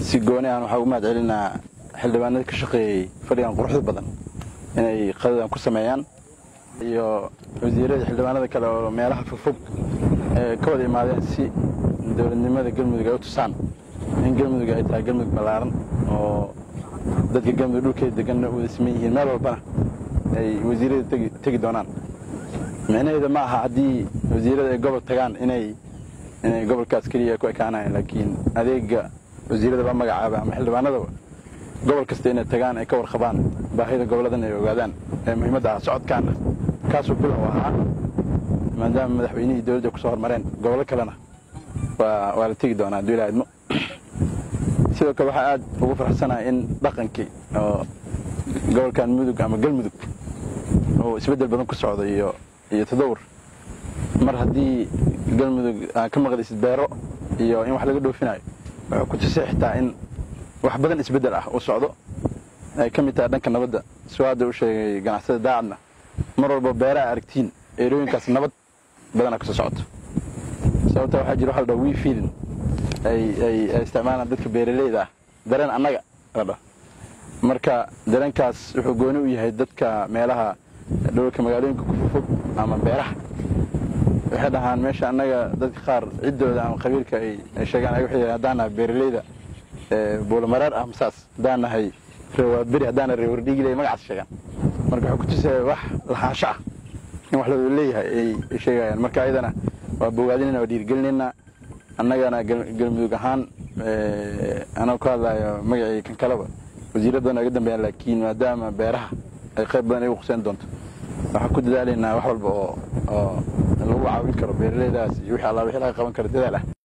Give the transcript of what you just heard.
si gooni aan waxaa ugu mahad celinaa xildhibaanada ka shaqeeyey fadhigan quruxda badan inay qadadan ku sameeyaan iyo wasiirada xildhibaanada kale oo meelaha fogfog ee ka wada imaadeen si dowladnimada galmudug ay u tusaan in galmudug ay tahay galmudug ballaaran oo dadka galmudug dhulkeeda deganna u wada siman yihiin meel walbana ay wasiirada tegi doonaan micnaheeda ma aha haddii wasiirada ay gobol tagaan inay inay gobolkaas keliya ku ekaanayan laakiin adeega wasiirada la magacaaba ama xildhibaanadaba gobol kasta inay tagaan ay ka warqabaan baahida goboladan ay ogaadaan ee muhiimadda ah socodkaana kaasuu bilow ahaa maadaama madaxweynihii dowladda kusoo hormareen gobollo kalena waa waa la tegi doonaa hadduu ilaa idmo sidoo kale waxaa aad ugu farxsanahay in dhaqankii oo gobolkan mudug ama galmudug uu isbeddel badan ku socdo iyo iyo tadawur mar haddii galmudug aan ka maqlaysid beero iyo in wax laga dhoofinayo wuxuu ku tusay xitaa in wax badan isbeddel ah uu socdo ay ka mid tahay dhanka nabadda suu hadda u sheegay ganacsada daacadna mar walba beeraha aragtiin eerooyinkaas nabad badana kasoo socoto sababta waxaa jira waxa la dhaha wii fiilin ay ay ay isticmaalaan dadka beeraleyda ah dareen annaga la dhaho marka dareenkaas wuxuu gooni u yahay dadka meelaha dhowlka magaalooyinka ku fog ama beeraha waxay dhahaan meesha annaga dadka qaar ciddooda ama qabiilka ay sheegaan ay waxay haddaan nahay beeraleyda buulamareer ah masaas haddaan nahay reewaaberi haddaan nahay reewardhiigiley magacaas sheegaan marka wuxuu ku tusaya wax lahaansho ah in wax lawada leeyahay ay sheegayaan marka ayadana waa bogaadinayna waa dhiirigelinayna annagana galmudug ahaan anoo ka hadlayo magacii kan kaleba wasiirra badan oga dambeeyaan laakiin maadaama beeraha ay qayb badan ay u quseyn doonto waxaan ku dadaalaynaa wax walba oo oo lagu caawin karo beeraleydaas iyo wixii alla wixii laga qaban karo dadaal ah